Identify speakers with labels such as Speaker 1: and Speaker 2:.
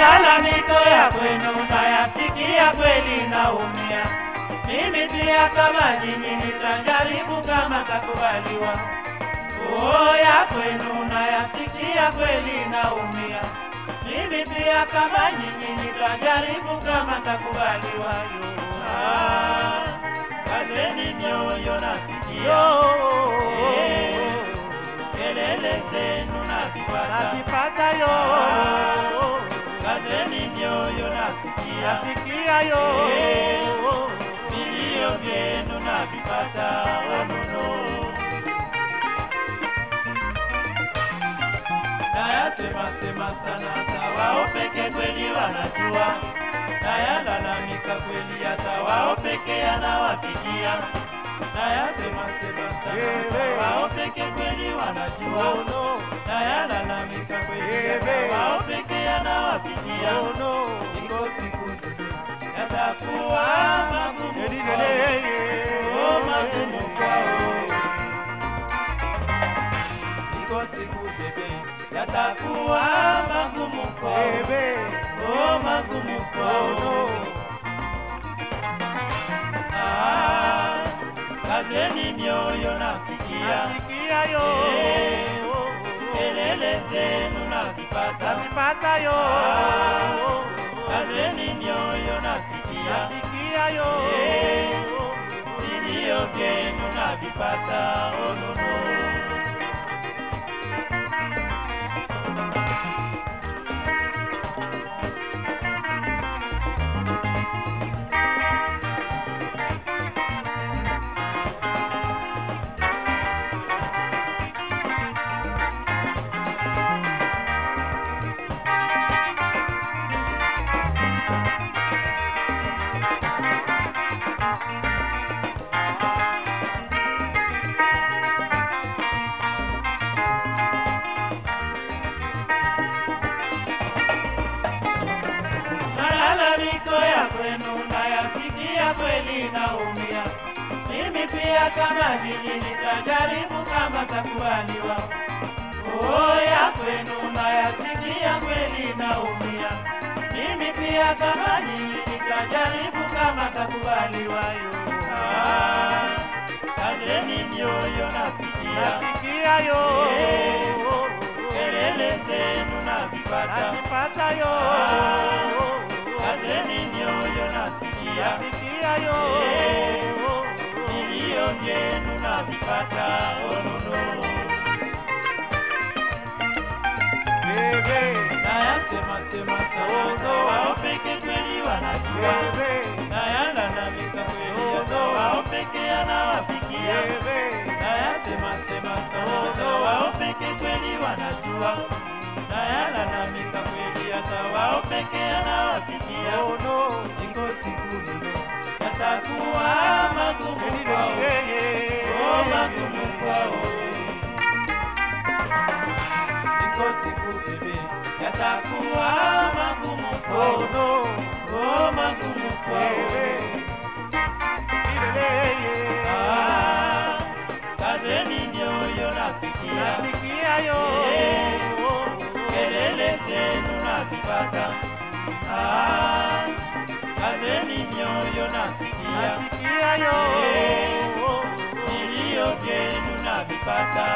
Speaker 1: malalamiko ya kwenu nayasikia, kweli naumia. Mimi pia kama nyinyi nitajaribu kama takubaliwa. Oh, ya kwenu nayasikia, kweli naumia. Mimi pia kama nyinyi nitajaribu kama takubaliwa. Yo, ah, kazeni mioyo nasikia Eh, kelele zenu nazipata
Speaker 2: Nazipata yo,
Speaker 1: kazeni mioyo nasikia
Speaker 2: nasikia yo,
Speaker 1: vilio vyenu navipata onono nayasema sema sana hata wao peke kweli wanajua nayalalamika kweli hata wao peke yanawapigia nayasema sema sana hata wao peke kweli wanajua
Speaker 2: oh no,
Speaker 1: nayalalamika kweli
Speaker 2: Ewe.
Speaker 1: hata wao peke yanawapigia
Speaker 2: oh no,
Speaker 1: iko siku yatakuwa magumu
Speaker 2: Eli,
Speaker 1: kwao.
Speaker 2: eli,
Speaker 1: Oh, magumu kwao. Iko siku bebe yatakuwa magumu kwao.
Speaker 2: Ebe,
Speaker 1: Oh, magumu
Speaker 2: oh
Speaker 1: kwao.
Speaker 2: no,
Speaker 1: Ah, kazeni mioyo nasikia
Speaker 2: nasikia yo,
Speaker 1: kelele zenu nazipata
Speaker 2: nazipata yo,
Speaker 1: kazeni mioyo nasikia
Speaker 2: nasikia yo,
Speaker 1: vilio vyenu navipata onono malalamiko ya kwenu nayasikia, kweli naumia. Mimi pia kama nyinyi nitajaribu kama takubaliwa. Oh, ya kwenu nayasikia, kweli naumia. Mimi pia kama nyinyi nitajaribu kama takubaliwa. Yo, ah, kazeni mioyo nasikia,
Speaker 2: nasikia yo,
Speaker 1: kelele zenu nazipata
Speaker 2: nazipata yo,
Speaker 1: kazeni mioyo nasikia
Speaker 2: nasikia yo,
Speaker 1: vilio vyenu navipata onono
Speaker 2: Ebe,
Speaker 1: nayasema sema sana wao peke kweli wanajua
Speaker 2: ebe,
Speaker 1: nayalalamika kweli hata wao peke yanawafikia
Speaker 2: ebe,
Speaker 1: nayasema sema sana wao peke kweli wanajua nayalalamika kweli hata wao peke yanawafikia
Speaker 2: oh no,
Speaker 1: iko siku ndio yatakuwa magumu kwao Oh, magumu kwao. Iko siku bebe yatakuwa magumu
Speaker 2: oh
Speaker 1: kwao.
Speaker 2: no,
Speaker 1: Oh, magumu kwao. Ah, kazeni mioyo nasikia
Speaker 2: nasikia yo,
Speaker 1: kelele zenu nazipata. Ah, kazeni mioyo nasikia
Speaker 2: nasikia yo,
Speaker 1: vilio vyenu navipata